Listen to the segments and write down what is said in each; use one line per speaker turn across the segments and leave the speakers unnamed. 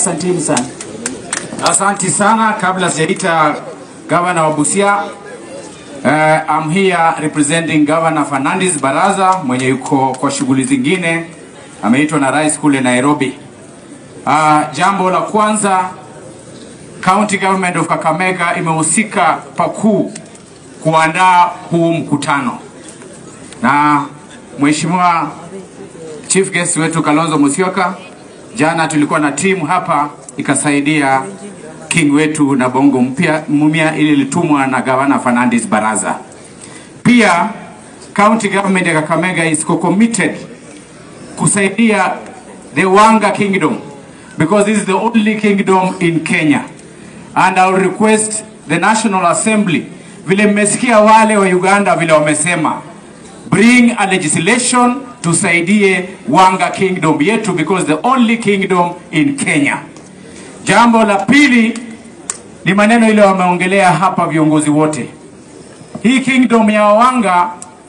Asanteni sana.
Asanti sana. Kabla sijaita gavana wa Busia, uh, I'm here representing Governor Fernandes Baraza mwenye yuko kwa shughuli zingine, ameitwa na rais kule Nairobi. Uh, jambo la kwanza, County Government of Kakamega imehusika pakuu kuandaa huu mkutano na Mheshimiwa Chief Guest wetu Kalonzo Musyoka, jana tulikuwa na timu hapa ikasaidia king wetu na bongo mpya mumia ili ilitumwa na gavana Fernandes Baraza. Pia county government ya Kakamega is committed kusaidia the Wanga kingdom because this is the only kingdom in Kenya and I will request the National Assembly, vile mmesikia wale wa Uganda vile wamesema, bring a legislation tusaidie Wanga kingdom yetu because the only kingdom in Kenya. Jambo la pili ni maneno ile wameongelea hapa viongozi wote. Hii kingdom ya Wanga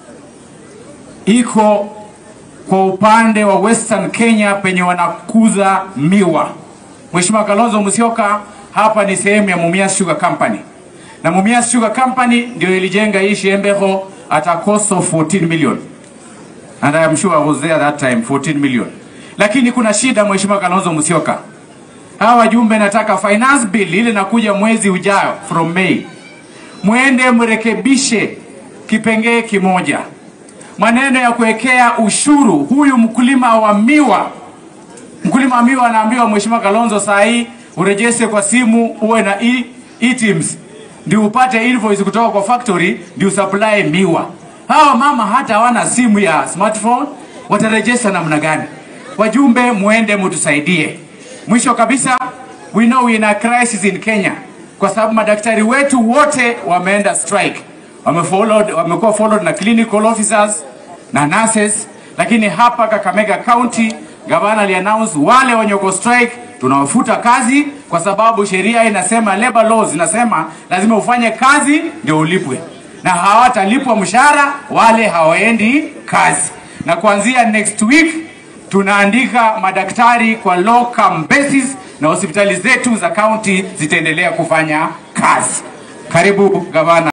iko kwa upande wa Western Kenya penye wanakuza miwa. Mheshimiwa Kalonzo Musyoka, hapa ni sehemu ya Mumias Sugar Company, na Mumias Sugar Company ndio ilijenga hii Shembeho at a cost of 14 million and I am sure I was there that time 14 million. Lakini kuna shida Mheshimiwa Kalonzo Musyoka, hawa wajumbe nataka finance bill ile nakuja mwezi ujao from May, mwende mrekebishe kipengee kimoja, maneno ya kuwekea ushuru huyu mkulima wa miwa. Mkulima wa miwa anaambiwa Mheshimiwa Kalonzo, saa hii urejese kwa simu uwe na e, e-teams ndio upate invoice kutoka kwa factory ndio supply miwa. Hawa mama hata hawana simu ya smartphone, watarejesa namna gani? Wajumbe, muende mutusaidie. Mwisho kabisa, we know we in a crisis in Kenya kwa sababu madaktari wetu wote wameenda strike, wamefollowed, wamekuwa followed na clinical officers na nurses, lakini hapa Kakamega County gavana aliannounce wale wenye uko strike tunawafuta kazi kwa sababu sheria inasema, labor laws inasema lazima ufanye kazi ndio ulipwe, na hawatalipwa mshahara wale hawaendi kazi, na kuanzia next week tunaandika madaktari kwa locum basis na hospitali zetu za county zitaendelea kufanya kazi. Karibu gavana.